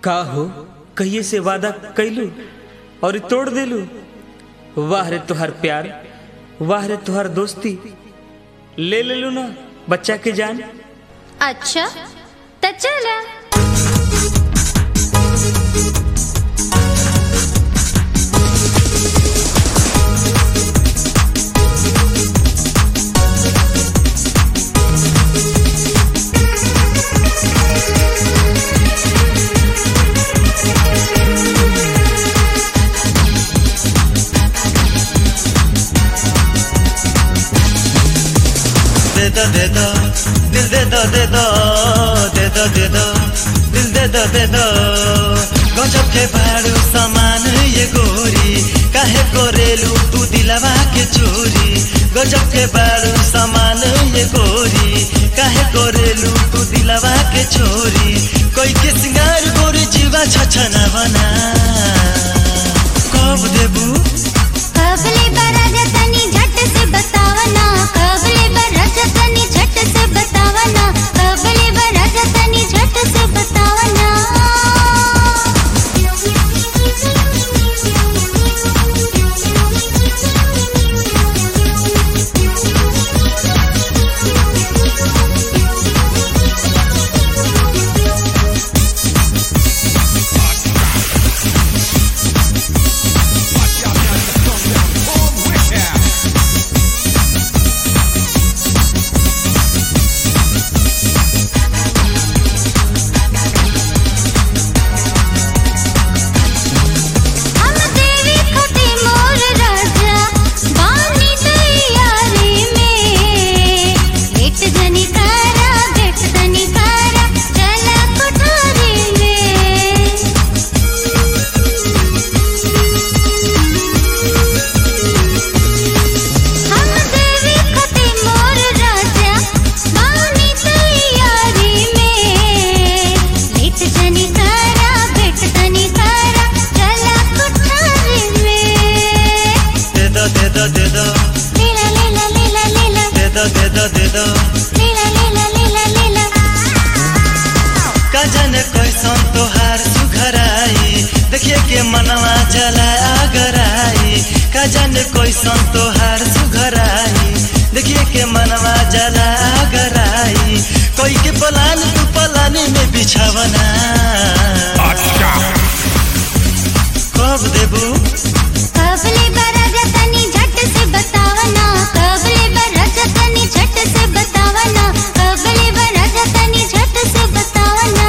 का हो कहिए से वादा कैलू और तोड़ देलू वाह रे तुहार प्यार वाह रे तुहार दोस्ती ले लेलू ना बच्चा के जान अच्छा तो चला दे दो दे दो दिल दे दो दे दो दे दो दे दो दिल दे दो दे दो गजब के भाड़ू समान ये गोरी काहे गोरेलू तू दिलवा के चोरी गजब के भाड़ू समान ये गोरी काहे गोरेलू तू दिलवा के चोरी कोई के सिंगार गोरी जीवा छछना बना कब देबू कबले बरज तनी झट से बतावना कबले बरज तनी झट से बतावना कबले बरज तनी झट से बतावना हम देवी खटे मोर राजा बानी तैयारी में भेट जनी कारा भेट जनी कारा चला कोठारी में हम देवी खटे मोर राजा बानी तैयारी में भेट जनी कारा भेट जनी कारा चला कोठारी में दे दो दे दो दे दो लीला लीला लीला लीला दे दो दे दो दे दो लीला लीला लीला लीला का जाने कैसन तोहार सुघराई देखिए के मनवा जला आगराई का जाने कैसन तोहार सुघराई देखिए के मनवा जला आगराई कोई के पलान तू पलानी में बिछावना कब देबू कबले बरज तनी झट से बतावना कबले बरज तनी झट से बतावना कबले बरज तनी झट से बतावना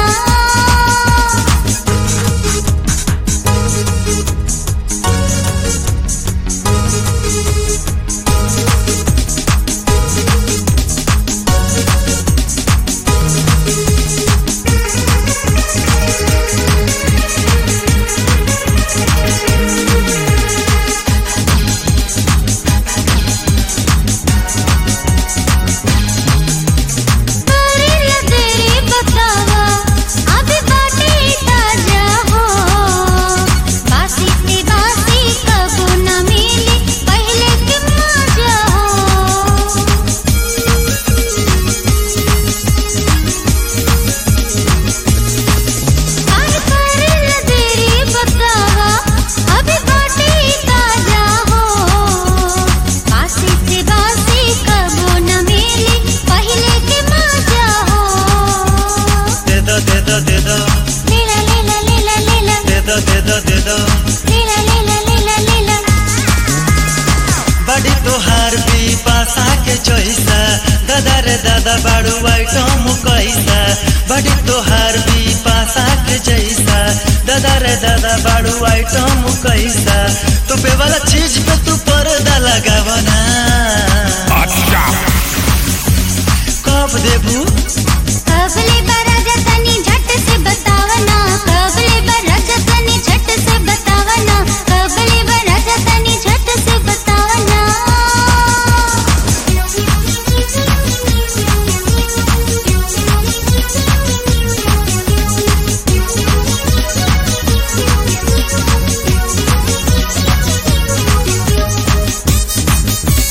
करेला तेरी बतावा अभी बाटे ताजा हो बासी से बासी कबो न मिली पहले के मजा हो और करेला तेरी बतावा अभी बाटे ताजा हो बासी से बासी कबो न मिली पहले के मजा हो दे दो दे दो दे दो लीला लीला लीला लीला दे दो दे दो दे दो लीला लीला लीला लीला बड़ी तोहार भी पासा के चोइसा दादा रे दादा बाड़ू आइटम कैसा बड़ी तोहार भी पासा के जैसा दादा रे दादा बाड़ू आइटम कैसा तो पे वाला चीज पे तू पर्दा लगावना कब देबू कबले बरज तनी झट से बतावना कबले बरज तनी झट से बतावना कबले बरज तनी झट से बतावना दे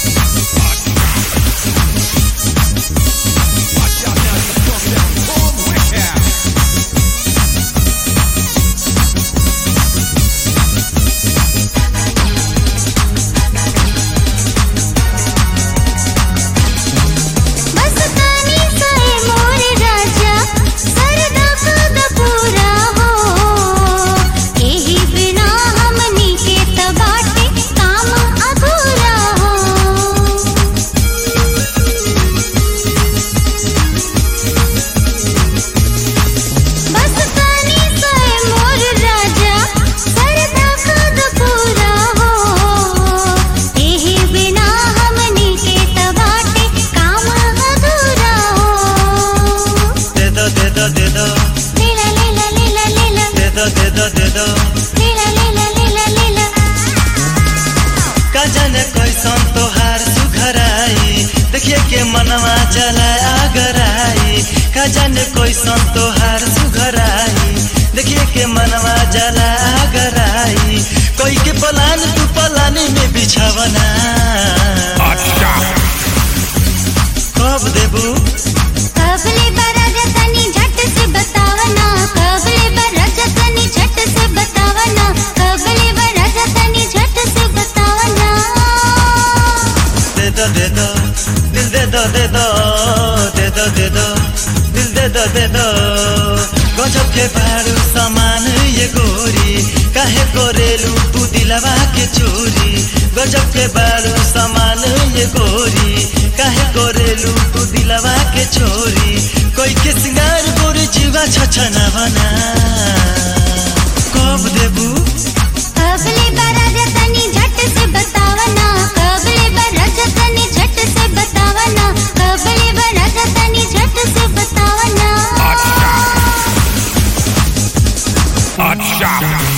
दो दे दो दे दो लीला लीला लीला लीला का जाने कैसन तोहार सुघराई देखिए के मनवा चला आगराई का जाने कैसन तोहार सुघराई देखिए के मनवा जला आगराई कोई के पलान तू पलानी में बिछावना कब देबू कबले बरज तनी झट से बतावना कबले बरज तनी झट से बतावना कबले बरज तनी झट से बतावना दे दो दे दो दिल दे दो दे दो दे दो दे दो दिल दे दो दे दो गजब के भारू सामान ये गोरी काहे कोरेलू तू दिलवा के चोरी गजब के बारू सामान ये गोरी काहे कोरेलू तू दिलवा के चोरी कोई के सिंगार गोरी जीवा छछना बना कब देबू कबले बरज तनी झट से बतावना कबले बरज तनी झट से बतावना कबले बरज तनी झट से बतावना Hot shot.